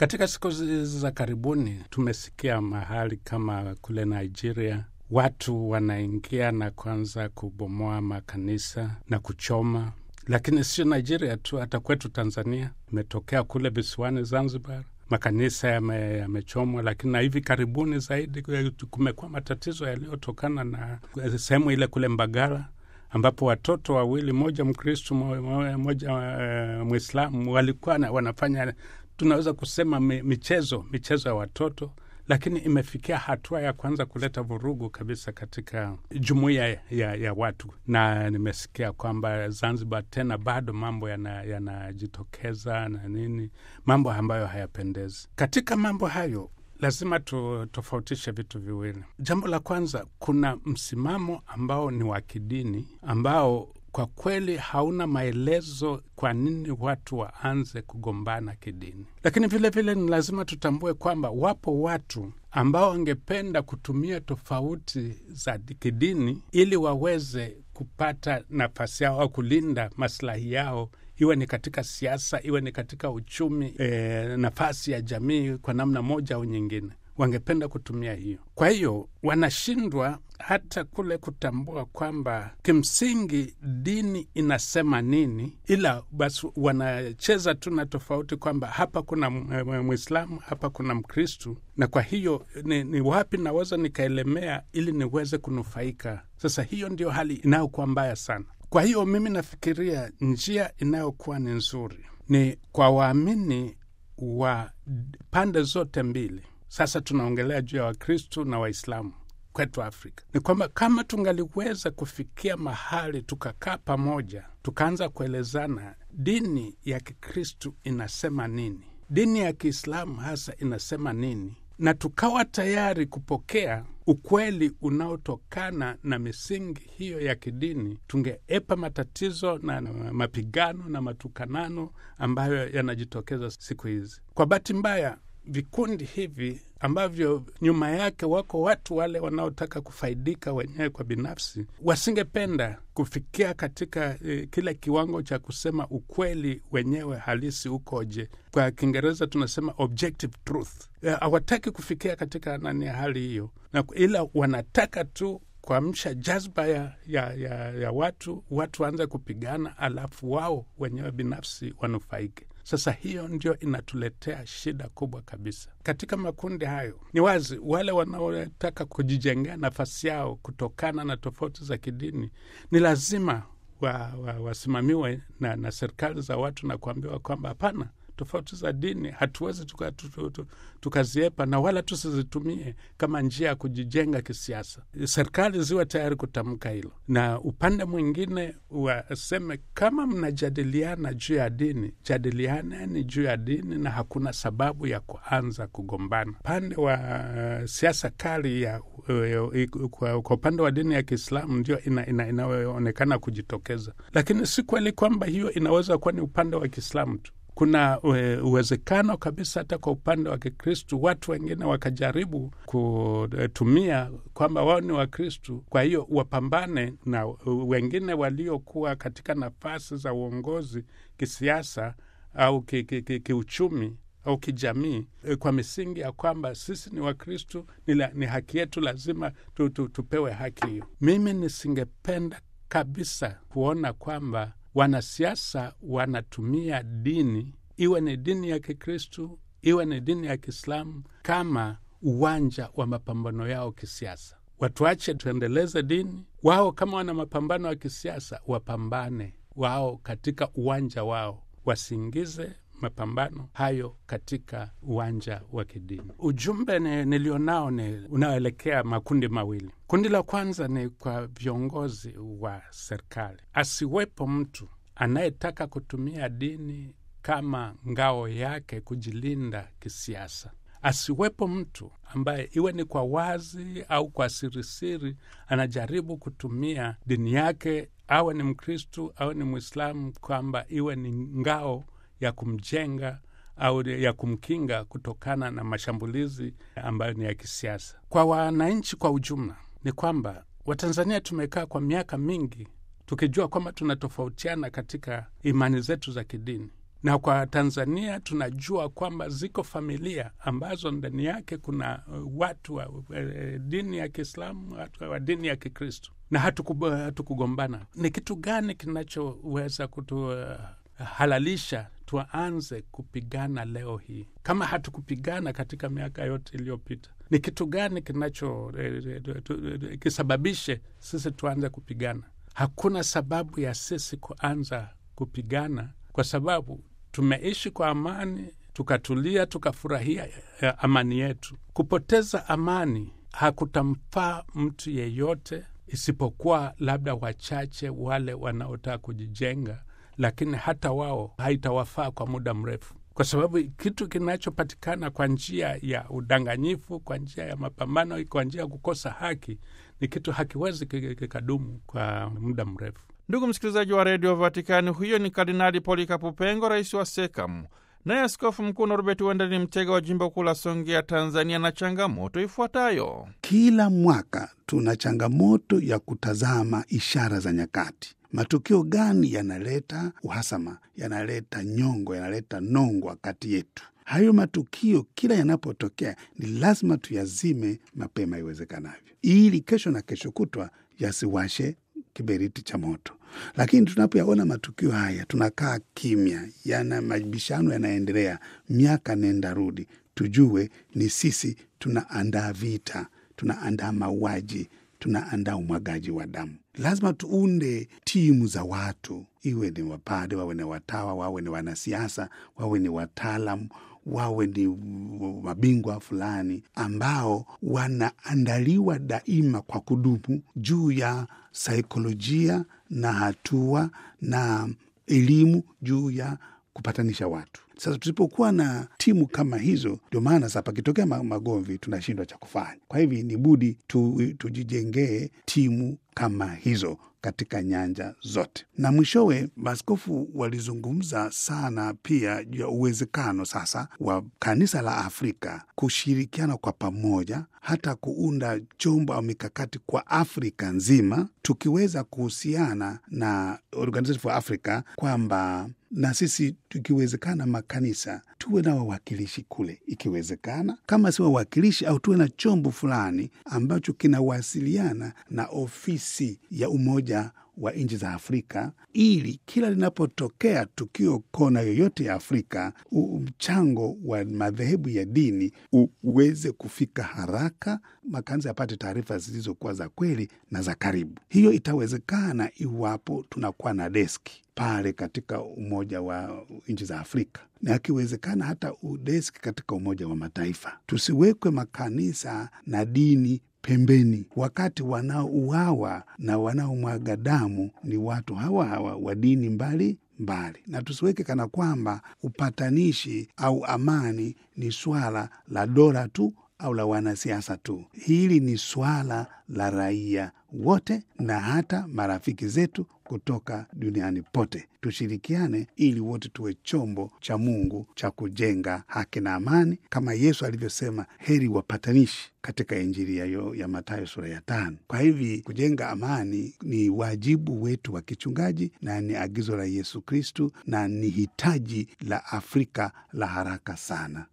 Katika siku hizi za karibuni tumesikia mahali kama kule Nigeria watu wanaingia na kuanza kubomoa makanisa na kuchoma, lakini sio Nigeria tu, hata kwetu Tanzania imetokea kule visiwani Zanzibar makanisa yamechomwa yame, lakini na hivi karibuni zaidi kumekuwa matatizo yaliyotokana na sehemu ile kule Mbagala ambapo watoto wawili, moja Mkristu moja uh, Mwislamu walikuwa wanafanya tunaweza kusema michezo michezo ya watoto, lakini imefikia hatua ya kuanza kuleta vurugu kabisa katika jumuiya ya, ya watu, na nimesikia kwamba Zanzibar tena bado mambo yanajitokeza yana na nini, mambo ambayo hayapendezi. Katika mambo hayo lazima tutofautishe vitu viwili. Jambo la kwanza, kuna msimamo ambao ni wa kidini ambao kwa kweli hauna maelezo kwa nini watu waanze kugombana kidini, lakini vilevile ni lazima tutambue kwamba wapo watu ambao wangependa kutumia tofauti za kidini ili waweze kupata nafasi yao au kulinda maslahi yao, iwe ni katika siasa, iwe ni katika uchumi, e, nafasi ya jamii kwa namna moja au nyingine wangependa kutumia hiyo. Kwa hiyo wanashindwa hata kule kutambua kwamba kimsingi dini inasema nini, ila basi wanacheza tu na tofauti kwamba hapa kuna Mwislamu, hapa kuna Mkristu, na kwa hiyo ni, ni wapi naweza nikaelemea ili niweze kunufaika. Sasa hiyo ndio hali inayokuwa mbaya sana. Kwa hiyo mimi nafikiria njia inayokuwa ni nzuri ni kwa waamini wa pande zote mbili sasa tunaongelea juu ya Wakristu na Waislamu kwetu Afrika, ni kwamba kama tungaliweza kufikia mahali tukakaa pamoja, tukaanza kuelezana dini ya Kikristu inasema nini, dini ya Kiislamu hasa inasema nini, na tukawa tayari kupokea ukweli unaotokana na misingi hiyo ya kidini, tungeepa matatizo na, na mapigano na matukanano ambayo yanajitokeza siku hizi. Kwa bahati mbaya vikundi hivi ambavyo nyuma yake wako watu wale wanaotaka kufaidika wenyewe kwa binafsi, wasingependa kufikia katika eh, kile kiwango cha kusema ukweli wenyewe halisi ukoje. Kwa Kiingereza tunasema objective truth. Hawataki eh, kufikia katika nani hali hiyo, na ila wanataka tu kuamsha jazba ya, ya, ya, ya watu watu waanze kupigana, alafu wao wenyewe binafsi wanufaike. Sasa hiyo ndio inatuletea shida kubwa kabisa katika makundi hayo. Ni wazi wale wanaotaka kujijengea nafasi yao kutokana na tofauti za kidini ni lazima wasimamiwe wa, wa na, na serikali za watu na kuambiwa kwamba hapana, tofauti za dini hatuwezi tukaziepa tuka na wala tusizitumie kama njia ya kujijenga kisiasa. Serikali ziwe tayari kutamka hilo, na upande mwingine waseme kama mnajadiliana juu ya dini, jadilianeni juu ya dini, na hakuna sababu ya kuanza kugombana. Upande wa uh, siasa kali ya uh, kwa upande wa dini ya Kiislamu ndio inayoonekana ina, ina kujitokeza, lakini si kweli kwamba hiyo inaweza kuwa ni upande wa Kiislamu tu kuna uwezekano kabisa hata kwa upande wa Kikristu watu wengine wakajaribu kutumia kwamba wao ni Wakristu, kwa hiyo wapambane na wengine waliokuwa katika nafasi za uongozi kisiasa au kiuchumi ki, ki, ki au kijamii kwa misingi ya kwamba sisi ni Wakristu, ni, ni haki yetu, lazima tu, tu, tupewe haki hiyo. Mimi nisingependa kabisa kuona kwamba wanasiasa wanatumia dini, iwe ni dini ya Kikristu, iwe ni dini ya Kiislamu, kama uwanja wa mapambano yao kisiasa. Watuache tuendeleze dini, wao kama wana mapambano ya kisiasa wapambane wao katika uwanja wao, wasiingize mapambano hayo katika uwanja wa kidini. Ujumbe nilionao ni unaoelekea makundi mawili. Kundi la kwanza ni kwa viongozi wa serikali, asiwepo mtu anayetaka kutumia dini kama ngao yake kujilinda kisiasa. Asiwepo mtu ambaye iwe ni kwa wazi au kwa sirisiri anajaribu kutumia dini yake, awe ni Mkristu awe ni Mwislamu, kwamba iwe ni ngao ya kumjenga au ya kumkinga kutokana na mashambulizi ambayo ni ya kisiasa. Kwa wananchi kwa ujumla, ni kwamba Watanzania tumekaa kwa miaka mingi tukijua kwamba tunatofautiana katika imani zetu za kidini, na kwa Tanzania tunajua kwamba ziko familia ambazo ndani yake kuna uh, watu wa uh, dini ya Kiislamu, watu wa dini ya Kikristo na hatukugombana. Hatu ni kitu gani kinachoweza kutuhalalisha uh, tuanze kupigana leo hii kama hatukupigana katika miaka yote iliyopita? Ni kitu gani kinacho eh, kisababishe sisi tuanze kupigana? Hakuna sababu ya sisi kuanza kupigana kwa sababu tumeishi kwa amani, tukatulia, tukafurahia amani yetu. Kupoteza amani hakutamfaa mtu yeyote, isipokuwa labda wachache, wale wanaotaka kujijenga, lakini hata wao haitawafaa kwa muda mrefu, kwa sababu kitu kinachopatikana kwa njia ya udanganyifu, kwa njia ya mapambano, kwa njia ya kukosa haki, ni kitu hakiwezi kikadumu kwa muda mrefu. Ndugu msikilizaji wa redio Vatikani, huyo ni Kardinali Polikapu Pengo, rais wa SEKAM. Naye askofu mkuu Norbert Wendeli Mtega wa jimbo kuu la Songea, Tanzania, na changamoto ifuatayo. Kila mwaka tuna changamoto ya kutazama ishara za nyakati. Matukio gani yanaleta uhasama, yanaleta nyongo, yanaleta nongwa kati yetu? Hayo matukio kila yanapotokea ni lazima tuyazime mapema iwezekanavyo, ili kesho na kesho kutwa yasiwashe kiberiti cha moto. Lakini tunapoyaona matukio haya tunakaa kimya, yana mabishano yanaendelea, miaka nenda rudi, tujue ni sisi tunaandaa vita, tunaandaa mauaji, tunaandaa umwagaji wa damu. Lazima tuunde timu za watu, iwe ni wapade, wawe ni watawa, wawe ni wanasiasa, wawe ni wataalam wawe ni mabingwa fulani ambao wanaandaliwa daima kwa kudumu juu ya saikolojia na hatua na elimu juu ya kupatanisha watu. Sasa tusipokuwa na timu kama hizo, ndio maana sasa pakitokea magomvi tunashindwa cha kufanya. Kwa hivi ni budi tu, tujijengee timu kama hizo katika nyanja zote. Na mwishowe, maaskofu walizungumza sana pia juu ya uwezekano sasa wa kanisa la Afrika kushirikiana kwa pamoja, hata kuunda chombo au mikakati kwa Afrika nzima, tukiweza kuhusiana na Organization for Africa kwamba na sisi tukiwezekana, makanisa tuwe na wawakilishi kule, ikiwezekana, kama si wawakilishi au tuwe na chombo fulani ambacho kinawasiliana na ofisi ya Umoja wa nchi za Afrika ili kila linapotokea tukio kona yoyote ya Afrika, mchango wa madhehebu ya dini uweze kufika haraka, makanisa yapate taarifa zilizokuwa za kweli na za karibu. Hiyo itawezekana iwapo tunakuwa na deski pale katika Umoja wa nchi za Afrika na akiwezekana hata udeski katika Umoja wa Mataifa. Tusiwekwe makanisa na dini pembeni, wakati wanaouawa na wanaomwaga damu ni watu hawa hawa wa dini mbali mbali, na tusiweke kana kwamba upatanishi au amani ni swala la dola tu au la wanasiasa tu. Hili ni swala la raia wote na hata marafiki zetu kutoka duniani pote. Tushirikiane ili wote tuwe chombo cha Mungu cha kujenga haki na amani, kama Yesu alivyosema, heri wapatanishi katika Injili ya, ya Mathayo sura ya tano. Kwa hivi kujenga amani ni wajibu wetu wa kichungaji na ni agizo la Yesu Kristu na ni hitaji la Afrika la haraka sana.